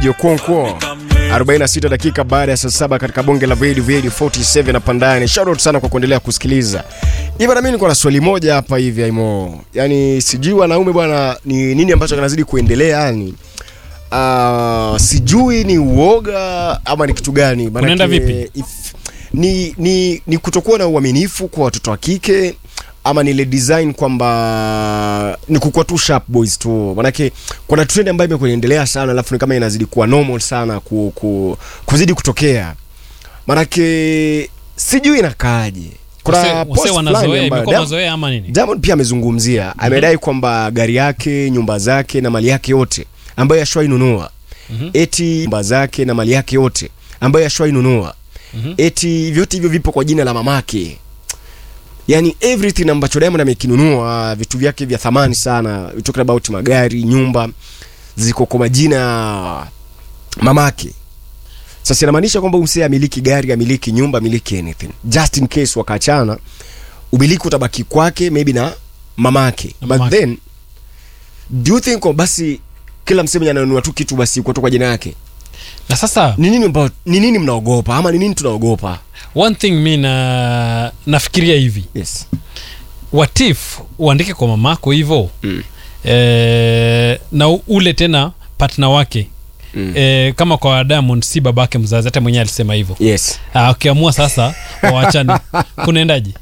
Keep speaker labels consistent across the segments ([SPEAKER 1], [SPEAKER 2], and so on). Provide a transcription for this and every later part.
[SPEAKER 1] Jokonkwo 46 dakika baada ya saa saba katika bonge la Vedi Vedi 47 na Pandani. Shout out sana kwa kuendelea kusikiliza. Hivi na mimi niko na swali moja hapa hivi Aimo. Yaani sijui wanaume bwana ni nini ambacho kinazidi kuendelea yani. Uh, sijui ni uoga ama ni kitu gani Maanake,
[SPEAKER 2] Unaenda vipi?
[SPEAKER 1] if- ni, ni, ni kutokuwa na uaminifu kwa watoto wa kike ama ni ile design kwamba ni kukuwa tu sharp boys tu manake kuna trend ambayo imekuwa inaendelea sana alafu ni kama inazidi kuwa normal sana ku, ku, kuzidi kutokea manake sijui inakaaje kuna post
[SPEAKER 2] wase
[SPEAKER 1] fulani
[SPEAKER 2] wanazoea
[SPEAKER 1] ambayo
[SPEAKER 2] imekuwa
[SPEAKER 1] Diamond-
[SPEAKER 2] mazoea ama nini
[SPEAKER 1] Diamond pia amezungumzia amedai kwamba gari yake nyumba zake na mali yake yote ambayo ashwainunua
[SPEAKER 2] Mhm.
[SPEAKER 1] eti nyumba zake na mali yake yote ambayo ashwainunua
[SPEAKER 2] Mhm.
[SPEAKER 1] eti vyote hivyo vipo kwa jina la mamake yani everything ambacho Diamond amekinunua vitu vyake vya thamani sana we talking about magari nyumba ziko kwa majina ya mamake sasa inamaanisha kwamba umsee amiliki gari amiliki nyumba amiliki anything just in case wakaachana umiliki utabaki kwake maybe na mamake
[SPEAKER 2] Na
[SPEAKER 1] but
[SPEAKER 2] mamake.
[SPEAKER 1] then do you think kwamba basi kila msee mwenye ananunua tu kitu basi kwa tu kwa jina yake
[SPEAKER 2] na sasa
[SPEAKER 1] ni nini ambao ni nini mnaogopa ama ni nini tunaogopa
[SPEAKER 2] one thing mi na nafikiria hivi
[SPEAKER 1] yes
[SPEAKER 2] what if uandike kwa mamako hivyo
[SPEAKER 1] Mm.
[SPEAKER 2] eh, na u- ule tena partner wake
[SPEAKER 1] Mm.
[SPEAKER 2] eh, kama kwa Diamond si babake mzazi hata mwenyewe alisema hivyo
[SPEAKER 1] yes
[SPEAKER 2] Ah, ukiamua sasa wawachane kunaendaje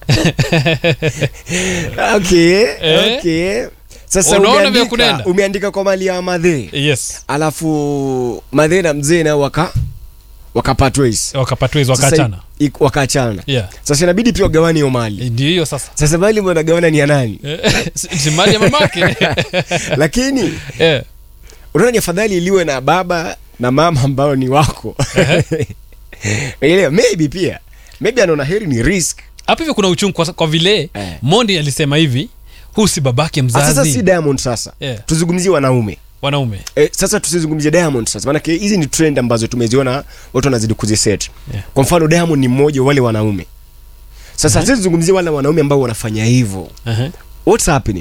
[SPEAKER 1] okay
[SPEAKER 2] Eh?
[SPEAKER 1] okay sasa
[SPEAKER 2] Unaona vile
[SPEAKER 1] umeandika,
[SPEAKER 2] kunaenda?
[SPEAKER 1] umeandika kwa mali ya madhe
[SPEAKER 2] yes
[SPEAKER 1] alafu madhe na mzee nao waka wakapatwa hizi
[SPEAKER 2] wakapatwa hizo
[SPEAKER 1] Sasa
[SPEAKER 2] wakaachana
[SPEAKER 1] i- i- wakaachana
[SPEAKER 2] yeah.
[SPEAKER 1] sasa inabidi pia wagawane hiyo mali
[SPEAKER 2] Eh, ndio hiyo sasa
[SPEAKER 1] sasa mali mnagawana ni ya nani
[SPEAKER 2] Eh, si si mali ya mamake
[SPEAKER 1] lakini
[SPEAKER 2] Eh,
[SPEAKER 1] unaona ni afadhali iliwe na baba na mama ambao ni wako Unaelewa? maybe pia maybe anaona heri ni risk
[SPEAKER 2] hapo hivyo kuna uchungu kwa, kwa vile
[SPEAKER 1] Eh.
[SPEAKER 2] mondi alisema hivi huu si babake
[SPEAKER 1] Ah, sasa si
[SPEAKER 2] mzazi
[SPEAKER 1] diamond sasa
[SPEAKER 2] Yeah.
[SPEAKER 1] tuzungumzie wanaume
[SPEAKER 2] wanaume
[SPEAKER 1] Eh, sasa tusizungumzie diamond sasa maanake hizi ni trend ambazo tumeziona watu wanazidi kuziset
[SPEAKER 2] Yeah.
[SPEAKER 1] kwa mfano diamond ni mmoja wa wale wanaume sasa sisi tuzungumzie wale wanaume ambao wanafanya hivyo
[SPEAKER 2] uh-huh.
[SPEAKER 1] what's happening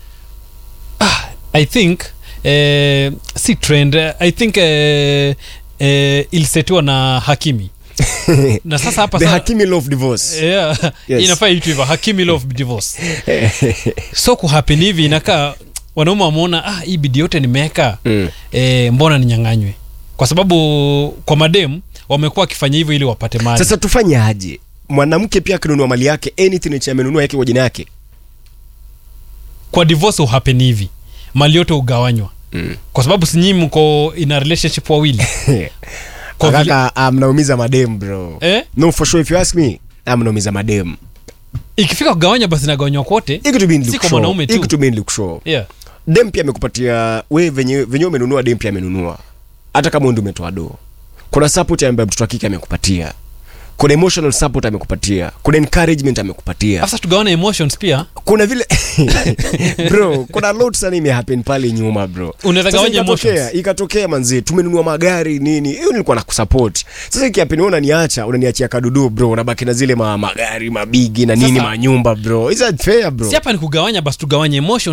[SPEAKER 2] i think eh, si trend eh, i think eh, eh, ilisetiwa na hakimi na sasa hapa
[SPEAKER 1] the
[SPEAKER 2] sa-
[SPEAKER 1] hakimi love divorce
[SPEAKER 2] yeah,
[SPEAKER 1] Yes.
[SPEAKER 2] inafaa itu hivyo hakimi love divorce so kuhappen hivi inakaa wanaume wameona ah, hii bidi yote nimeweka
[SPEAKER 1] Mm.
[SPEAKER 2] eh, mbona ninyang'anywe kwa sababu kwa mademu wamekuwa wakifanya hivyo ili wapate mali
[SPEAKER 1] sasa tufanye aje mwanamke pia akinunua mali yake anything yenye amenunua yake kwa jina yake
[SPEAKER 2] kwa divorce uhappen hivi mali yote ugawanywa
[SPEAKER 1] Mm.
[SPEAKER 2] kwa sababu sinyi mko in a relationship wawili Kwa vile-
[SPEAKER 1] kaka ah, mnaumiza madem bro
[SPEAKER 2] eh?
[SPEAKER 1] no for sure if you ask me ah, mnaumiza madem
[SPEAKER 2] ikifika kugawanya basi nagawanywa kote
[SPEAKER 1] Hii kitu mimi
[SPEAKER 2] Si kwa
[SPEAKER 1] nikushow.
[SPEAKER 2] mwanaume tu.
[SPEAKER 1] Hii kitu mimi nikushow.
[SPEAKER 2] yeah.
[SPEAKER 1] dem pia amekupatia we venye venye umenunua dem pia amenunua hata kama wewe ndio umetoa do kuna support ambayo mtoto wa kike amekupatia kuna emotional support amekupatia kuna encouragement amekupatia
[SPEAKER 2] sasa tugawane emotions pia
[SPEAKER 1] kuna vile bro kuna lot sana imehappen pale nyuma bro
[SPEAKER 2] Unaweza
[SPEAKER 1] Sasa
[SPEAKER 2] gawanya
[SPEAKER 1] ikatokea-
[SPEAKER 2] emotions.
[SPEAKER 1] ikatokea manzi tumenunua magari nini hiyo nilikuwa na kusupport sasa ikihappen wewe unaniacha unaniachia kadudu bro unabaki na zile ma, magari mabigi na nini
[SPEAKER 2] Sasa-
[SPEAKER 1] manyumba bro is that fair bro
[SPEAKER 2] si hapa ni kugawanya basi tugawanye emotions